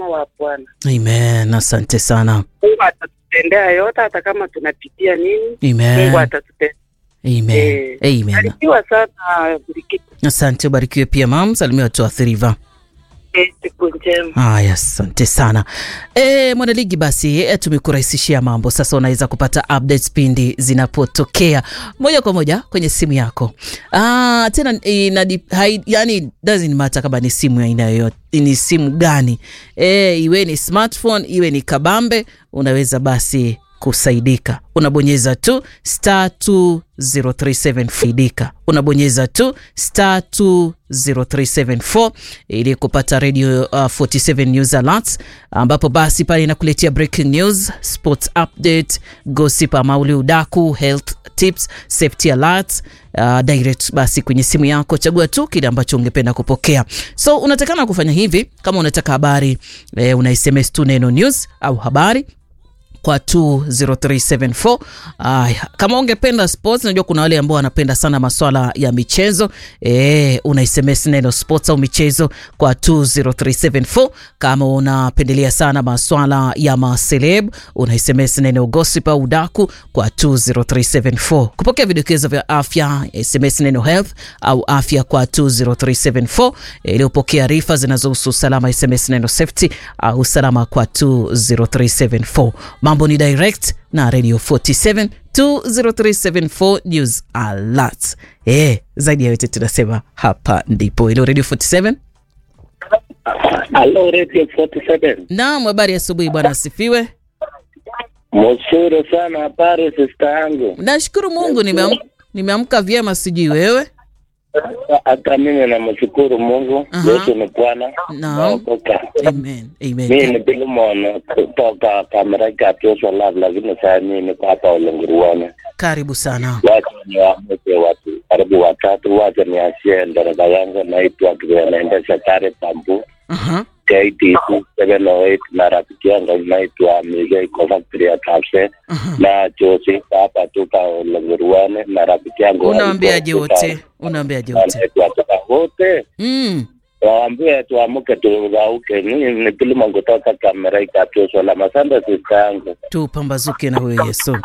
wema wa Bwana. Amen. Asante sana. Mungu atatutendea yote, hata kama tunapitia nini, Mungu Amen. atatutendea. Amen. Eh, Amen. Barikiwa sana Brigit. Asante, ubarikiwe pia mam. Salimia watu wa Thiriva. Eh, Siku njema. Haya, asante sana e, mwanaligi. Basi e, tumekurahisishia mambo sasa, unaweza kupata updates pindi zinapotokea moja kwa moja kwenye simu yako. Ah, tena ina, hai, yani doesn't matter kama ni simu ya aina yoyote, ni simu gani e, iwe ni smartphone iwe ni kabambe, unaweza basi kusaidika unabonyeza tu star 2037 faidika unabonyeza tu star 20374 ili kupata radio uh, 47 news alerts ambapo basi pale inakuletea breaking news sports update gossip amauli udaku health tips safety alerts uh, direct basi kwenye simu yako chagua tu kile ambacho ungependa kupokea so unatakana kufanya hivi kama unataka habari eh, una sms tu neno news au habari kwa 20374 aya kama ungependa sports najua kuna wale ambao wanapenda sana maswala ya michezo e, una sms neno sports au michezo kwa 20374 kama unapendelea sana maswala ya maseleb una sms neno gossip au daku kwa 20374 kupokea vidokezo vya afya sms neno health au afya kwa 20374 ili upokea arifa zinazohusu usalama sms neno safety au usalama kwa 20374 mambo ni direct na radio 47 20374 news alert eh zaidi ya yote tunasema hapa ndipo ilo radio 47 Halo Radio 47. naam habari ya asubuhi bwana asifiwe Mzuri sana habari sister yangu. nashukuru mungu nimeam- nimeamka vyema sijui wewe Hata mimi namshukuru Mungu. Aha. Yesu ni Bwana. Naam. Naokoka. amen amen Mimi ni Bilimon kutoka Kamerika Tuso Lab, lakini saa hii niko hapa Ulenguruani. karibu sana Wacha niwaamke watu karibu watatu, wacha niachie dereva yangu naitwa naendesha gari Pambu Aha. KTC 708 na rafiki yangu naitwa Miguel kwa factory ya Kapse Aha. na Josi hapa tuka Ulenguruani na rafiki yangu unaambiaje walikuwa wote tuka- unaambiaje wote wanaitwa tuka wote mm. waambie tuamke turauke. Mimi ni Bilimon kutoka Kamerika Tuso Lab. Asante sister yangu. tupambazuke na huyo yesu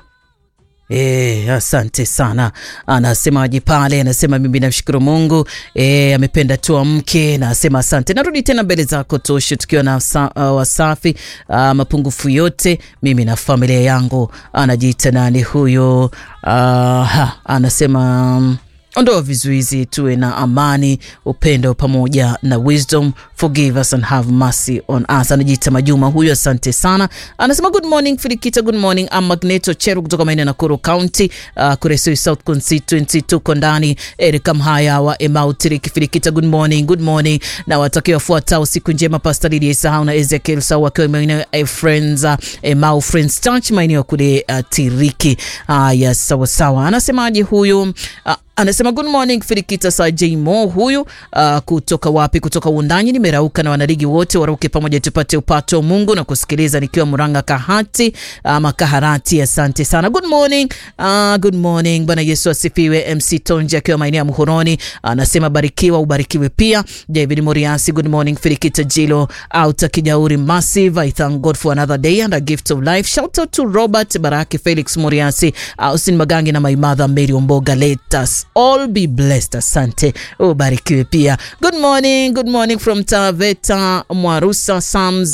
E, asante sana anasemaje pale anasema mimi namshukuru mungu e, amependa tuamke na asema asante narudi tena mbele zako toshe tukiwa na sa, uh, wasafi uh, mapungufu yote mimi na familia yangu anajiita nani huyo uh, ha, anasema um, ondoa vizuizi tuwe na amani upendo pamoja na wisdom forgive us and have mercy on us anajiita majuma huyu asante sana anasema good morning filikita good morning am magneto cheru kutoka maeneo ya nakuru county uh, kuresoi south constituency tuko ndani erika mhaya wa emautriki filikita good morning good morning na watakiwa wafuatao siku njema pasta lidia isahau na ezekiel sau wakiwa maeneo ya friends uh, emau friends church maeneo kule uh, tiriki haya sawasawa anasemaje huyu uh, anasema good morning firikita sa jmo huyu uh, kutoka wapi kutoka undanyi nimerauka na wanaligi wote waruke pamoja tupate upato wa mungu na kusikiliza nikiwa muranga kahati ama kaharati asante sana good morning uh, good morning bwana yesu asifiwe mc tonji akiwa maeneo ya muhoroni anasema barikiwa ubarikiwe pia david moriasi good morning firikita jilo auta kijauri massive i thank god for another day and a gift of life shout out to robert baraki felix moriasi austin magangi na my mother mary omboga let us all be blessed asante ubarikiwe pia good morning good morning from taveta mwarusa psalms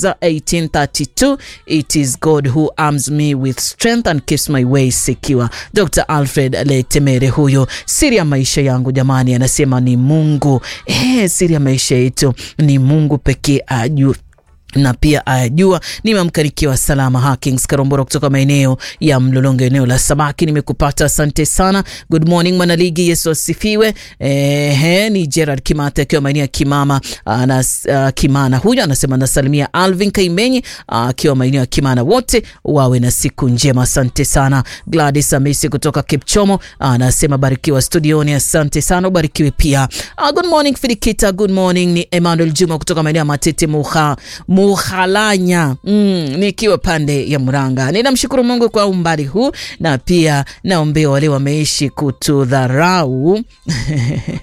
1832 it is god who arms me with strength and keeps my way secure dr alfred letemere huyo siri ya maisha yangu jamani anasema ni mungu eh, siri ya maisha yetu ni mungu pekee ajua na pia ayajua nimeamka nikiwa salama Hakings Karombora kutoka maeneo ya Mlolongo, eneo la Sabaki. Nimekupata, asante sana. Good morning mwanaligi, Yesu asifiwe. Ehe, ni Gerard Kimata akiwa maeneo ya Kimama anas, uh, Kimana. Huyu anasema nasalimia Alvin Kaimenyi akiwa uh, maeneo ya Kimana, wote wawe na siku njema, asante sana. Gladys Amisi kutoka Kipchomo anasema barikiwa studioni, asante sana, ubarikiwe pia. Uh, good morning Filikita, good morning. Ni Emmanuel Juma kutoka maeneo ya Matete Muha Muhalanya mm, nikiwa pande ya Muranga. Ninamshukuru Mungu kwa umbali huu na pia naombea wale wameishi kutudharau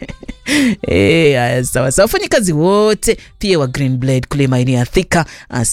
E, haya sawa sawa, wafanyakazi wote pia wa Green Blade kule maeneo ya Thika